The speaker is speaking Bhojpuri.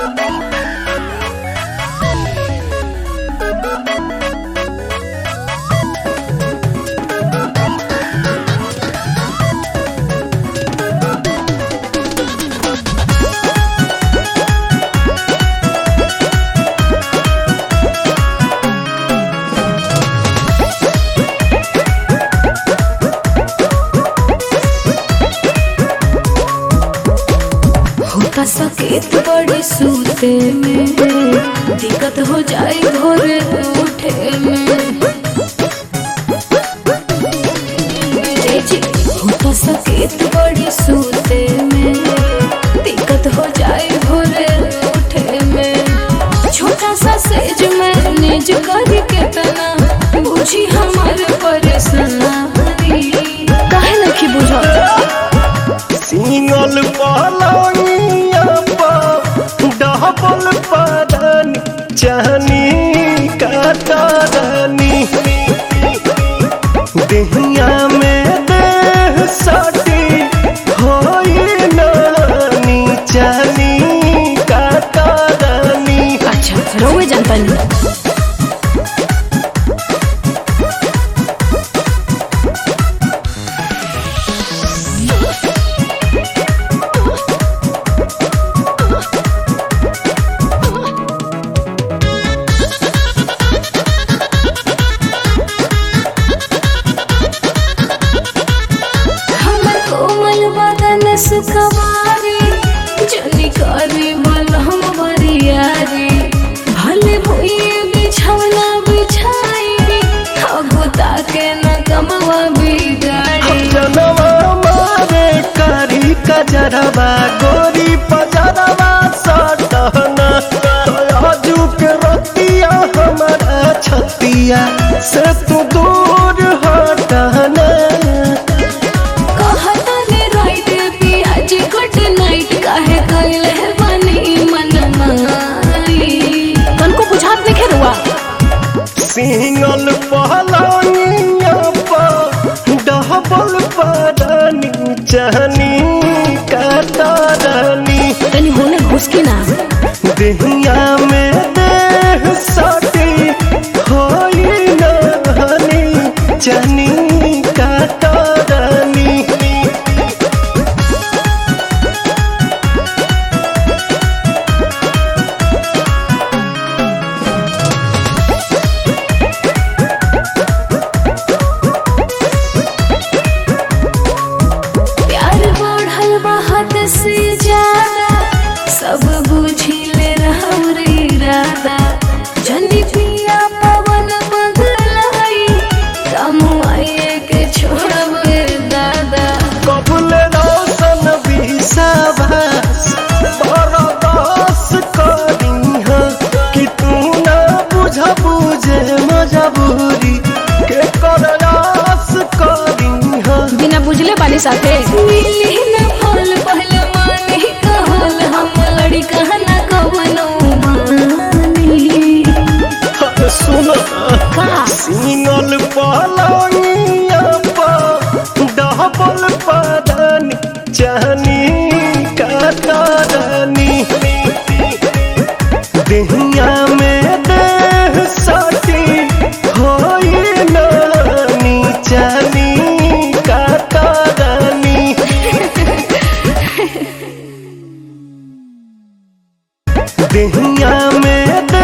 होता सकेत बड़ी सूते में दिक्कत हो जाए भोरे उठे में जी जी होता सकेत बड़ी सूते में दिक्कत हो जाए भोरे उठे में छोटा सा सेज में निज करी के तना बुझी हमारे परेशानी काहे नहीं बुझत सिंगल पलंगिया पर डबल पदन चहनी कतरनी देहिया में देह सटी होई नानी चहनी कतरनी अच्छा रोवे जनता नहीं हमर कोमल बदन सुखवारी जनी करी बल हम बरियारी भले भुइए बिछौना बिछाई अगुता के न कमवा बिगाड़ी जनवा मारे करी कजरवा गोरी पजरवा सटहना आजू के रतिया हमारा छतिया से तू दूर हटना कहता ने राइट पियाज गुड नाइट काहे कइले बनी मन माई तनको बुझात नहीं खेरुआ सिंगल पहलनिया पर डबल पदनी चहनी कतरनी तनी होने घुसकी ना देहिया में देह सटी होई नहनी चनी कतरनी प्यार बढ़ल बा हद से ज्यादा सब बुझी ले रहरी इरादा जनी पिया पवन बदलाई कमुआए के छोड़ब दादा कबुल रोशन विश्वास बरदास करीह कि तू ना बुझ बुझे मजबूरी के करयास करीह बिना बुझले बानी साथे मिली न फल पहले मानी कहल हम लड़ी कहना कवनो मानी सुन का सिंगल पलंगिया पर डबल पदनी चहनी कतरनी देहिया में देह सटी होई नानी चहनी कतरनी देहिया में